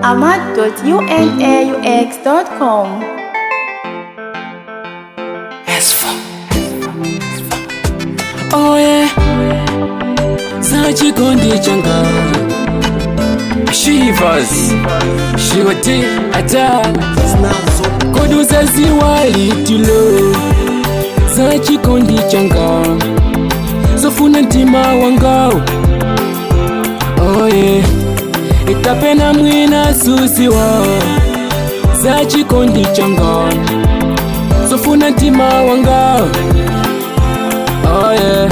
ahmad.unaux.com. Oh yeah, zachikondi changa Shivers, shiwati ata Koduza ziwa litilo Zachikondi changa Zofuna ntima wangao Oh yeah, ikapena mwina susiwa Zachikondi changa Zofuna ntima wangao Oh yeah.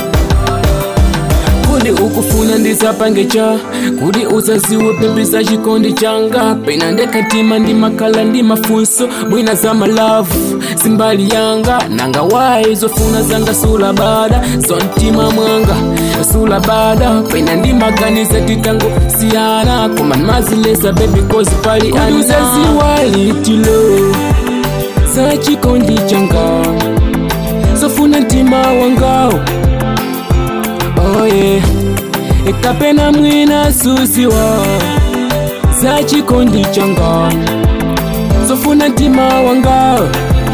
kudi ukufuna ndisapangecha kudi usaziwe pembisa chikondi changa pena ndekatima ndi makala ndi mafunso mwina za malavu simbali yanga nanga wayi zofuna zanga sula bada zontima mwanga sula bada pena ndi maganiza titango siyana koma mazilesa bebi kozi pali anuzaziwa litilo za chikondi changa zofuna ntima wangao oye ikapena mwina susiwa za chikondi changa zofuna ntima wangao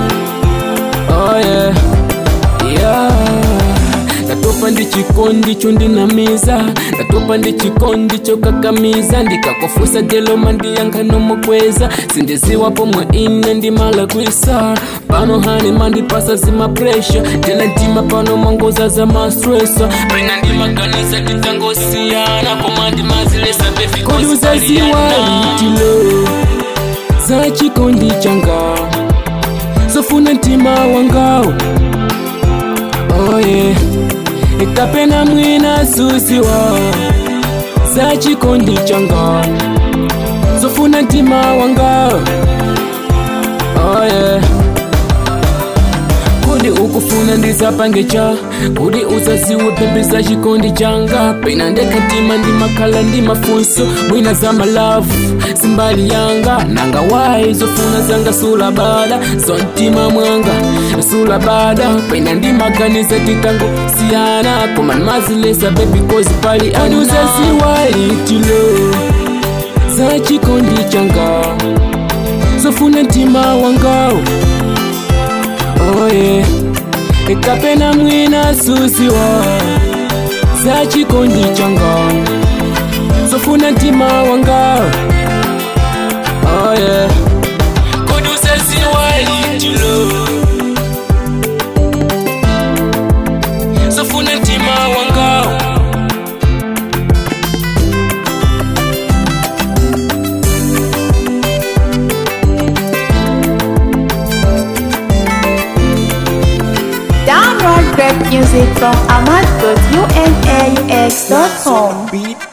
oye yeah. ndatopa ndi chikondi chondinamiza ndatopa ndi chikondi chokakamiza ndikakofusa deloma ndiyankhano mokweza sindiziwa pomwe ine ndimalakwisa pano hani mandipasa zimapresha tena ntima pano mangoza za mastresa pena ndimaganiza titangosiyana koma ndimazilesa befikoduzaziwa litilo za chikondi changa zofuna ntima wangao oye ikapena mwina susiwa za chikondi changa zofuna ntima wanga oye kudi ukufuna ndisapangecha kudi usaziwe pembeza chikondi changa pena ndekatima ndi makhala ndi mafunso mwina za malavu simbali yanga nanga wayi zofuna zanga sula bada zontima mwanga sula bada pena ndi maganiza titango siyana koma mazilesa bebi kozi pali anuzaziwa litilo za chikondi changa zofuna ntima wangao oye ikapena mwina susiwa za chikondi changa zofuna ntima wanga oye kudusaziwa litilo zofuna ntima wanga Download great music from ahmad.unaux.com. Beat